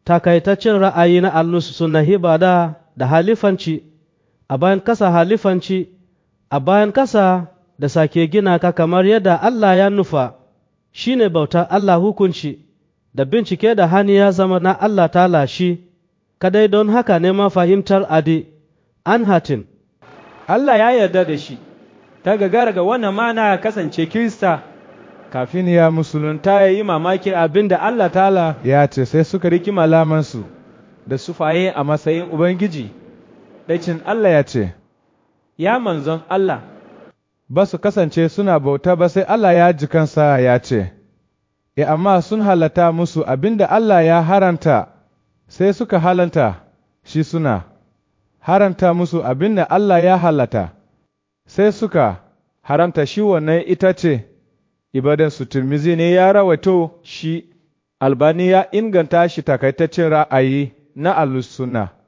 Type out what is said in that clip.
takaitaccen ra'ayi na allus suna hibada da halifanci a bayan kasa halifanci a bayan kasa da sake gina ka kamar yadda Allah ya nufa shine bauta Allah hukunci da bincike da hani ya zama na Allah ta lashi kadai don haka neman fahimtar adi an hatin Allah ya yarda da shi ta gagara ga wannan mana kasance Kirista kafin ya musulunta ta yi mamakin abin da Allah ta'ala ya ce sai suka riki malamansu da sufaye a matsayin Ubangiji ɗacin Allah ya ce ya manzon Allah ba su kasance suna bauta ba sai Allah ya ji kansa ya ce e amma sun halata musu abin da Allah ya haranta sai suka halanta shi suna haranta musu abin da Allah ya halata sai suka haramta shi wannan ita ce ibadansu turmizi ne ya rawaito shi albani ya inganta shi takaitaccen ra'ayi na alusuna